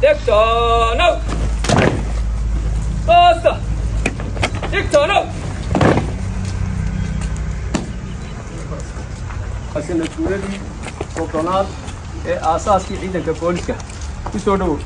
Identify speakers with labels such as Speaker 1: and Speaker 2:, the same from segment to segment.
Speaker 1: Dictono! Basta! Dictono!
Speaker 2: sanad guuradii soddonaad ee aasaaskii ciidanka booliska ku soo dhowow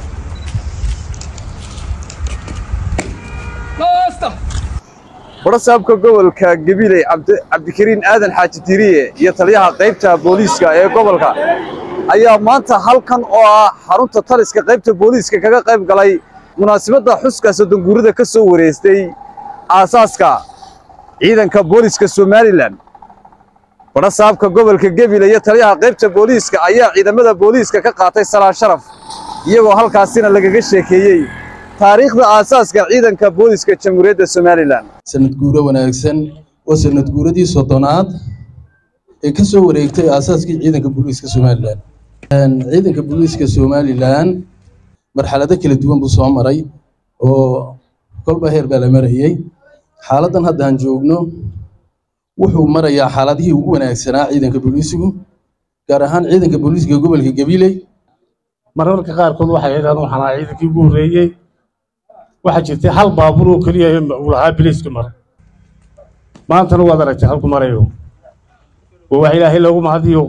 Speaker 1: Basta!
Speaker 3: warasaabka gobolka gabiley cabdikariin aadan xaaji tiriye iyo taliyaha qaybta booliiska ee gobolka ayaa maanta halkan oo ah xarunta taliska qaybta booliiska kaga qayb galay munaasabadda xuska soddonguurada ka soo wareystay aasaaska ciidanka booliiska somalilan warasaabka gobolka gabiley iyo taliyaha qaybta booliiska ayaa ciidamada booliiska ka qaatay salaan sharaf iyagoo halkaasina lagaga sheekeeyey taariikhda aasaaska ciidanka booliiska jamhuuriyadda somalilan
Speaker 4: sanad guuro wanaagsan waa sanad guuradii soddonaad ee ka soo wareegtay aasaaskii ciidanka booliiska somalilan ciidanka booliiska somalilan marxalado kala duwan buu soo maray oo kolba heer baa la marayey xaaladdan hadda aan joogno wuxuu marayaa xaaladihii ugu wanaagsanaa ciidanka booliisigu gaar ahaan ciidanka booliiska gobolka gabiley
Speaker 5: mararka qaarkood waxay yidhahdeen waxaan ahaa ciidankii ugu horreeyey waxaa jirtay hal baabuur oo keliya uu lahaa biliiska mara maantana waad aragtay halku marayo waa wax ilaahay loogu mahadiyo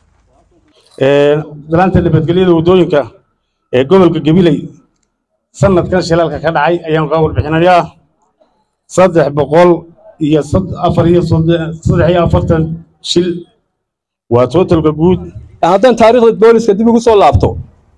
Speaker 5: dalaanta nabadgelyada waddooyinka ee gobolka gabiley sanadkan shilaalka ka dhacay ayaan kaa warbixinayaa saddex boqol iyo afar iyo saddex iyo afartan shil waa totalka guud
Speaker 2: haddaan taariikhda booliska dib ugu soo laabto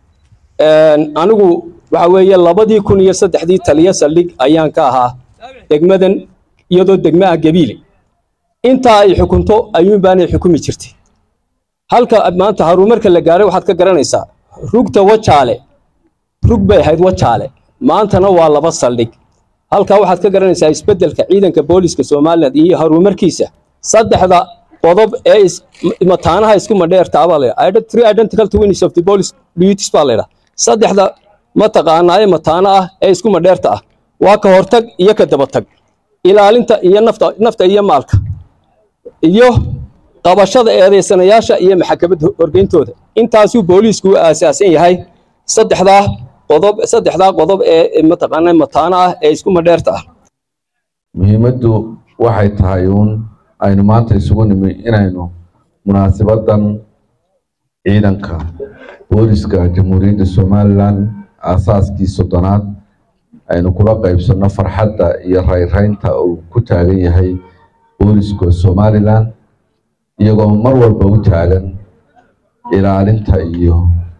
Speaker 2: anigu waxa weeye labadii kun iyo saddexdii taliya saldhig ayaan ka ahaa degmadan iyadoo degma ah gabiile intaa ay xukunto ayuun baanay xukumi jirtay halka maanta haruumarka la gaaray waxaad ka garanaysaa rugta wajaale rug bay ahayd wajaale maantana waa laba saldhig halkaa waxaad ka garanaysaa isbeddelka ciidanka booliska somalilan iyo haruumarkiisa saddexda qodob ee mataanaha isku madheertaa baa laydhaa three identical twins of the police duties baa laydhaa saddexda mataqaanaa ee mataana ah ee isku madheerta ah waa ka hortag iyo ka dabatag ilaalinta iyo nafta nafta iyo maalka iyo qabashada eedaysanayaasha iyo maxkamadda horgeyntooda intaasuu booliisku u aasaasan yahay saddexdaa qodob saddexdaa qodob ee mataqaanaa mataana ah ee isku madheerta ah
Speaker 6: muhiimaddu waxay tahay uun aynu maanta isugu nimi inaynu munaasabaddan ciidanka booliska jamhuuriyadda somalilan aasaaskii soddonaad aynu kula qaybsanno farxadda iyo rayraynta uu ku taagan yahay booliska somalilan iyagoo mar walba u taagan ilaalinta iyo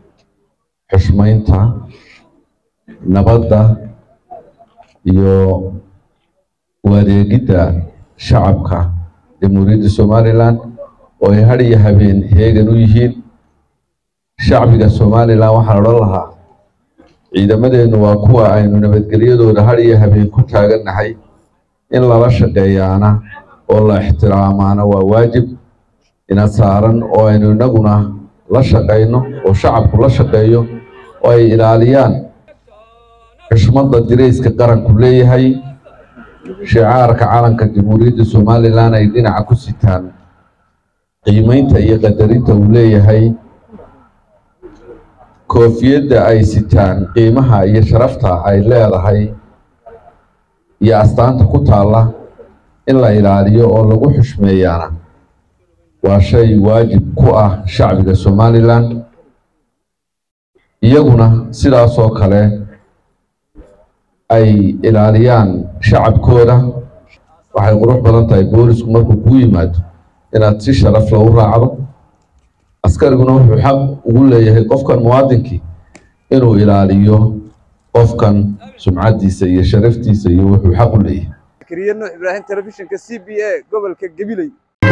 Speaker 6: xushmaynta nabadda iyo u adeegidda shacabka jamhuuriyadda somalilan oo ay had iyo habeen heegan u yihiin shacbiga somalilan waxaan odhan lahaa ciidamadeennu waa kuwa aynu nabadgelyadooda had iyo habeen ku taagannahay in lala shaqeeyaana oo la ixtiraamaana waa waajib ina saaran oo aynu innaguna la shaqayno oo shacabku la shaqeeyo oo ay ilaaliyaan xushmadda dirayska qaranku leeyahay shicaarka calanka jamhuuriyadda somalilan ay dhinaca ku sitaan qiimaynta iyo qadarinta uu leeyahay koofiyadda ay sitaan qiimaha iyo sharafta ay leedahay iyo astaanta ku taalla in la ilaaliyo oo lagu xushmeeyaana waa shay waajib ku ah shacbiga somalilan iyaguna sidaasoo kale ay ilaaliyaan shacabkooda waxay qurux badan tahay boolisku markuu kuu yimaado inaad si sharaf la u raacdo askariguna wuxuu xaq ugu leeyahay qofkan muwaadinkii inuu ilaaliyo qofkan sumcaddiisa iyo sharaftiisa iyo wuxuu xaq u leeyahay
Speaker 3: kariye nuux ibraahim telefishinka c b a gobolka gabiley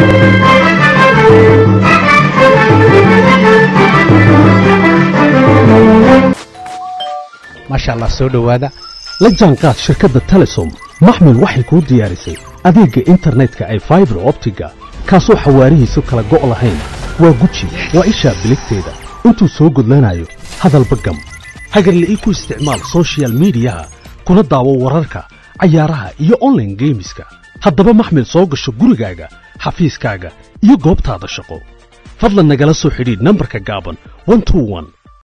Speaker 7: maasha allah soo dhowaada la jaanqaad shirkadda telesom maxmil waxay kuu diyaarisay adeegga internetka ay faibar optiga kaasoo xawaarihiisu kala go' lahayn waa guji waa ishaa biligteeda intuu soo gudlanayo hadalba gam hagarle ii ku isticmaal soshiyal miidiyaha kuna daawo wararka cayaaraha iyo onlaine geemiska haddaba maxmil soo gasho gurigaaga xafiiskaaga iyo goobtaada shaqo fadlan nagala soo xidhiidh nambarka gaaban